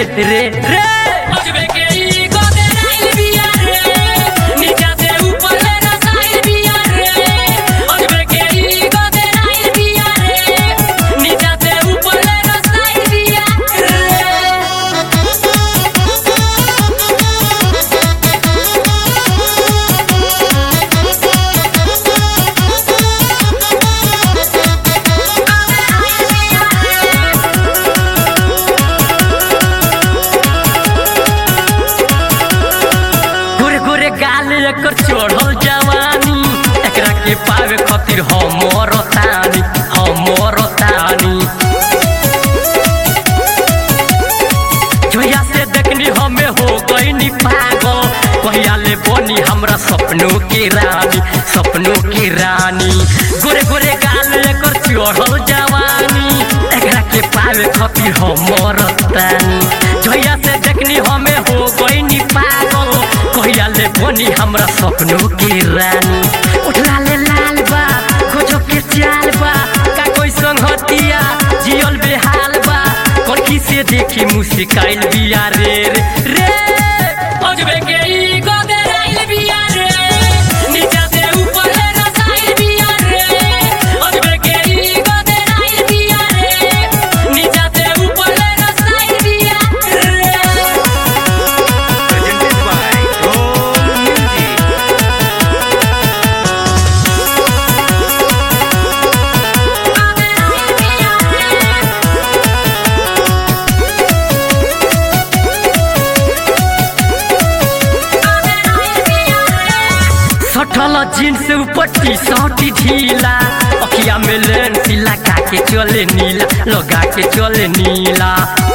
रे रे रे अजबे के ई गोदराइल बिया रे नीचा से ऊपर ले रसाइल बिया रे अजबे के ई गोदराइल बिया रे नीचा से ऊपर ले रसाइल बिया रे गुरे गुरे गाल एकर चढ़ल जवानी एकरा के पावे खातिर हमर तानी हमर तानी जोया से देखनी हमें हो गईनी पागल कहिया ले बनी हमरा सपनों की रानी सपनों की रानी गोरे गोरे गाल एकर चढ़ल जवानी एकरा के पावे खातिर हमर तानी जोया से देखनी हमें हो गईनी पागल कहिया ले बनी हमरा सपनों की रानी उठला ले लाल बा खोजो के चाल बा का कोई संगतिया जियल बेहाल बा कनखी से देखी मुस्काइल बिया रे रे रे अजबे के ई गोदराइल बिया रे नीचा से ऊपर ले रसाइल बिया रे अजबे के ई गोदराइल बिया रे नीचा से ऊपर ले रसाइल बिया रे presented by Roll Music. सठल जींस ऊपर टी शर्ट ढीला अखिया में लेंस लगा के चले नीला लगा के चले नीला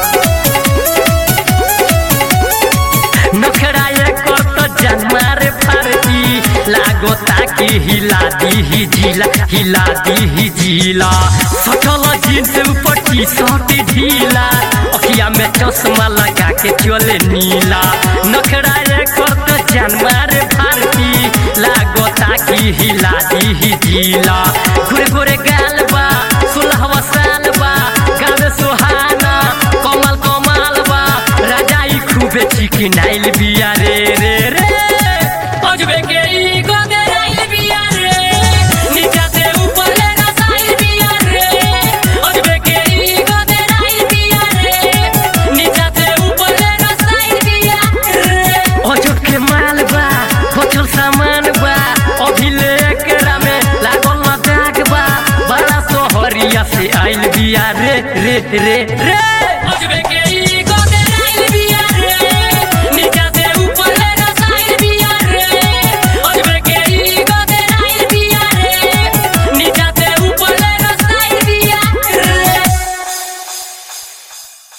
नखरा एकर तो जन्मा रे फारती लागो ताकि हिला दी ही जिला हिला दी ही जिला सठल जींस ऊपर टी शर्ट ढीला अखिया में चश्मा लगा के चले नीला नखरा एकर तो जन्मा रे फारती लागो ताकि हिला दी ही जिला गुरे गुरे गाल बा सुलहवा साल बा गावे सुहाना कमल कमाल बा राजाई खूबे चिकनाइल बिया रे रे रे अजबे के ई गोदराइल बिया रे नीचा से ऊपर ले रसाइल बिया रे अजबे के ई गोदराइल बिया रे नीचा से ऊपर ले रसाइल बिया रे अजब के माल बा बचल सामान बा अभी ले एकरा में लागल ना दाग बा बड़ा सोहरिया से आइल बिया रे रे रे रे